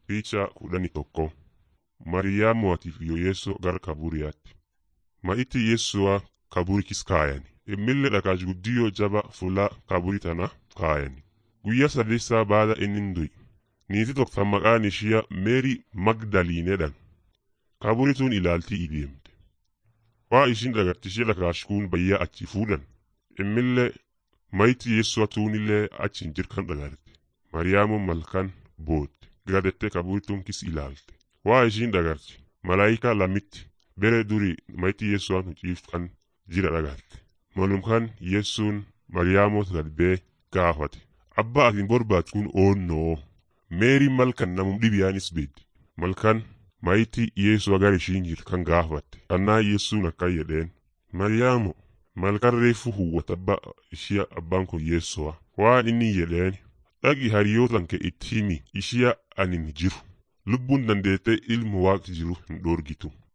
Picha kudhanii tokko Mariyaamotiif iyo Yeessoo gara kaburiyaatti. Ma'itti Yeessuwa kaburikis kaayani. Immillee dhaqaaj guddiyoo jaba fuula kaburii tana kaayani. Guyyaa sadeessaa baada inni du'i. Niiti tokko maqaan ishiya Meerii Magdaliinedhan. Kaburii tun ilaaltii ideemte. Waa ishin dhagarte ishee dhakaashkuun bayyaa achi fuudhan. Immillee ma'itti Yeessuwa tuunillee achi hin jirkan dhagarte. Mariyaamoon malkan bootte. Gadettee kaburii tun kis ilaalte. Waa ishin dhagarte. Malaayikaa lamitti bere duri ma'itti Yeessuwaan hucciiftan jira dhagarte. Malumkan Yeessuun Mariyaamoot gad bee gaafate. Abbaa atin barbaadu kun oonnoo. Meeriin malkan namum dhibiyaanis beeddi. Malkan ma'itti Yeessuwa gara ishiin jirtu kan gaafatte. Kannaa Yeessuun akkan jedheen. Mariyaamo malkan reeffu huwwata abbaa ishia abbaan kun Yeessuwa. Waan inni jedheen. Dhaqi hariyootan kee itti himi ishiya anin jiru. Lubbuun dandeettee ilmu waaqa jiru hin dhoorgitu.